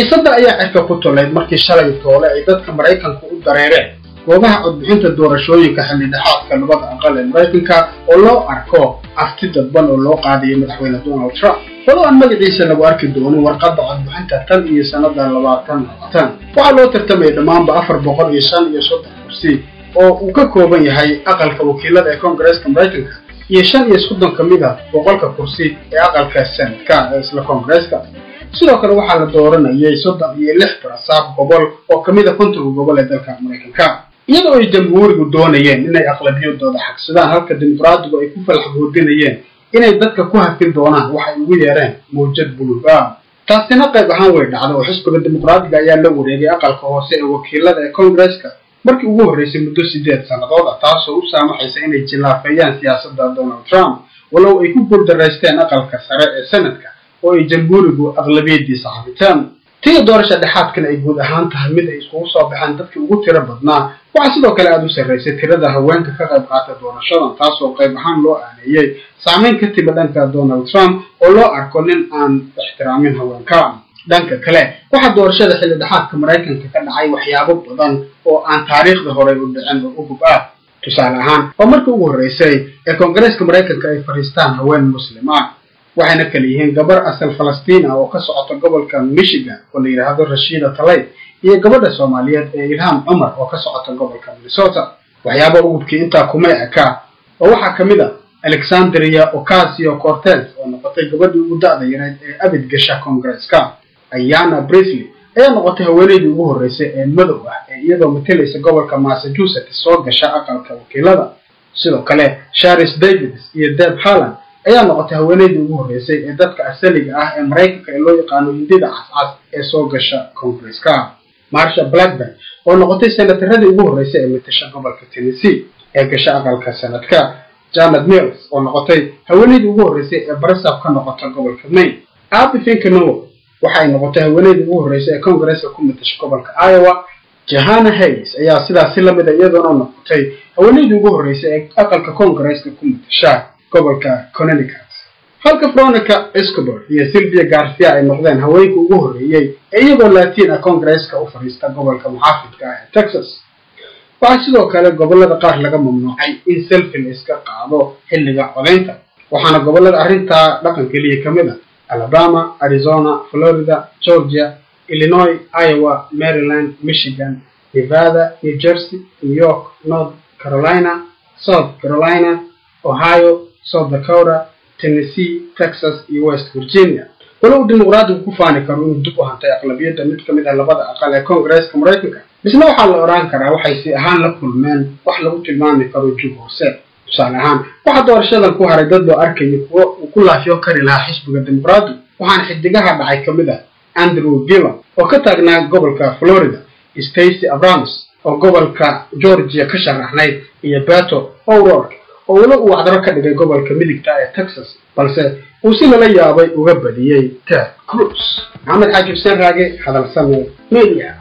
xiisadda ayaa cirka ku tolayd markii shalay toole ay dadka maraykanku u dareereen goobaha codbixinta doorashooyinka xildhidhexaadka labada aqal ee maraykanka oo loo arko afti dadban oo loo qaadayo madaxweyne donald trump walow aan magaciisa lagu arki doonin warqadda codbixinta tan iyo sannada labaatan labaatan waxaa loo tartamaya dhammaanba afar boqol iyo shan iyo soddon kursi oo uu ka kooban yahay aqalka wakiilada ee koongareeska maraykanka iyo shan iyo soddon ka mid a boqolka kursi ee aqalka senadka ee isla koongareeska sidoo kale waxaa la dooranayay soddon iyo lix barasaab gobol oo ka mid a kontonka gobol ee dalka maraykanka iyadoo ay jamhuurigu doonayeen inay aqlabiyadooda xagsadaan halka dimuqraadigu ay ku falxaboodinayeen inay dadka ku hafin doonaan waxay ugu yeereen mawjad buluug ah taasina qayb ahaan way dhacda oo xisbiga dimuqraadiga ayaa la wareegay aqalka hoose ee wakiilada ee koongareeska markii ugu horreysay muddo sideed sannadood ah taasoo u saamaxaysa inay jilaafeeyaan siyaasadda donald trump walow ay ku guuldaraysteen aqalka sare ee senadka oo ay jamhuurigu aqlabiyadiisa xabitaan tii doorasha dhexaadkan ay guud ahaan tahay mid ay iskugu soo baxeen dadkii ugu tiro badnaa waxaa sidoo kale aada u sarraysay tirada haweenka ka qayb qaata doorashadan taasoo qayb ahaan loo aaneeyey saamayn ka timi dhanka donald trump oo loo arko nin aan ixtiraamin haweenka dhanka kale waxaa doorashada xilli dhexaadka maraykanka ka dhacay waxyaabo badan oo aan taariikhda horey u dhicin oo ugub ah tusaale ahaan waa markii ugu horreysay ee koongareeska maraykanka ay fadhiistaan haween muslim ah waxayna kala yihiin gabar asal falastiin ah oo ka socota gobolka michigan oo la yidhaahdo rashiida talay iyo gabadha soomaaliyeed ee ilham cumar oo ka socota gobolka minnesota waxyaaba ugubkii intaa kuma eka oo waxaa ka mid a alexandria ocasio cortez oo noqotay gabadhii ugu da-da yareed ee abid gasha koongareeska ayana brisley ayaa noqotay haweeneydii ugu horreysay ee madow ah ee iyadoo matalaysa gobolka massachusetts soo gasha aqalka wakiilada sidoo kale sharis davids iyo deb halland ayaa noqotay haweeneydii ugu horreysay ee dadka asaliga ah ee maraykanka ee loo yaqaano hindida cascas ee soo gasha koongareeska marsha blackburn oo noqotay senataradii ugu horreysay ee matasha gobolka tennessee ee gasha aqalka sanadka janet mills oo noqotay haweeneydii ugu horreysay ee barasab ka noqota gobolka maine abi finkanowo waxay noqotay haweeneydii ugu horreysay ee koongareeska ku matasha gobolka iowa jahana hayes ayaa sidaas si lamid a iyadoona noqotay haweeneydii ugu horreysay ee aqalka koongareeska ku matasha gobolka connecticut halka veronica escobar iyo sylvia garcia ay noqdeen haweenka ugu horreeyey ee iyagoo latiin ah koongareeska u fadhiista gobolka muxaafidka ah ee texas waxaa sidoo kale gobollada qaar laga mamnuucay in selfi la iska qaado xilliga codaynta waxaana gobollada arrintaa dhaqan keliya ka mid ah alabama arizona florida georgia illinois iowa maryland michigan nevada new jersey new york north carolina south carolina ohio south dakota tennessee texas iyo west virginia walow dimuqraadigu ku faani karo inuu dib u hantay aqlabiyadda mid ka mid ah labada aqal ee koongareeska maraykanka misna waxaa la odhan karaa waxay si ahaan la kulmeen wax lagu tilmaami karo jug hoose tusaale ahaan waxaa doorashadan ku haray dad loo arkayo kuwo uu ku laafyo kari lahaa xisbiga dimuqraadigu waxaana xidigaha dhacay ka mid ah andrew gillon oo ka taagnaa gobolka florida stacy abrams oo gobolka georgia ka sharaxnayd iyo beto o'rourke oo weli uu wacdaro ka dhigay gobolka midigta ee texas balse uu si lala yaabay uga badiyey ted cruz maxamed xaaji xuseen raage hadalsame media